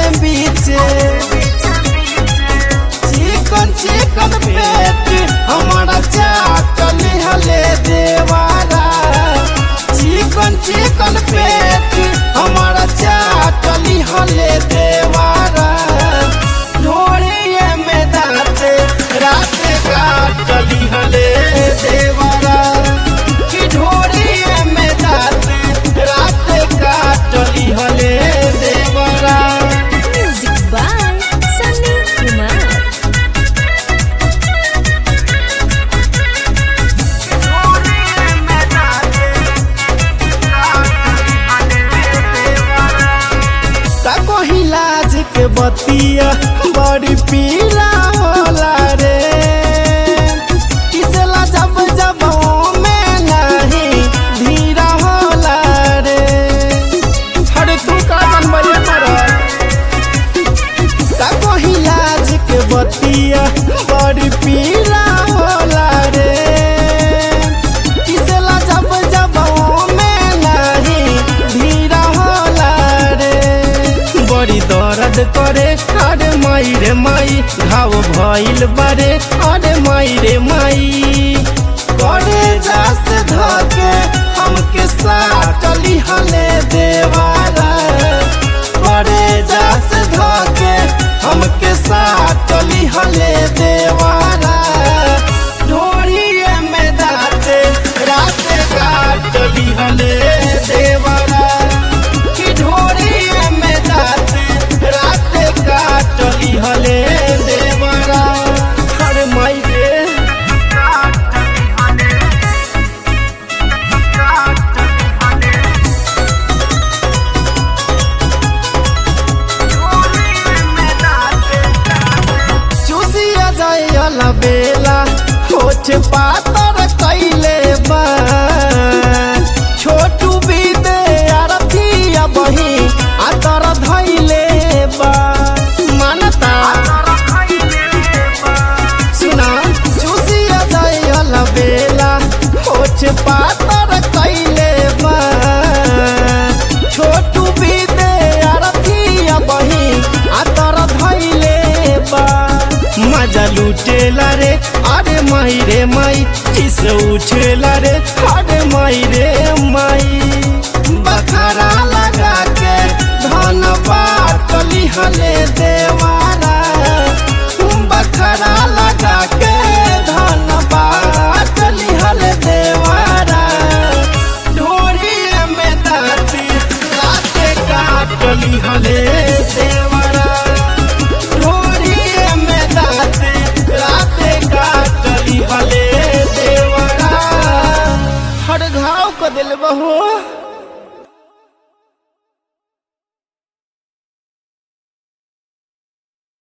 बीचे चिकन चिकन पेट हमारा चाटली हले देवारा चिकन चिकन पेट हमारा चाटली हले देवारा ढोड़िए में दाते रात काटली हले देवारा कि ढोड़िए में दाते रात काटली हले देवारा Music by Sunny Kumar. ताको हिलाज के बतिया बड़ी पीला होला रे किसला जब जब में नहीं धीरा होला रे हरे तू का मन बजे पर ताको हिलाज के बतिया बड़ी पीला होला रे किसला जब जब में नहीं धीरा होला रे बड़ी दर्द करे अरे माई रे माई घाव भइल बारे अरे माई रे माई करे जास धके हमके साटली हले देवारा करे जास धके हमके साटली हले देवारा ढोरिए में दाते रात काटली हले देवारा कि ढोरिए में दाते रात काटली हले देवारा अरे माई रे चूसिया जाए बेला होछ पातर कैले बा छोटू बीदे अरथिया बही आतर धैले बा मानता सुना चूसिया जाए बेला होछ पातर कैले बा छोटू बीदे अरथिया बही आतर धैले बा मजा लूटेला रे अरे माई रे माई किस उछेला रे अरे माई रे माई बखारा लगा के धन बाटली हले देवारा बखारा लगा के धन बाटली हले देवारा ढोरी में दाती राते काटली हले देवारा ढोरी में दाते राते काटली हले देवारा हर घाव को दिल बहो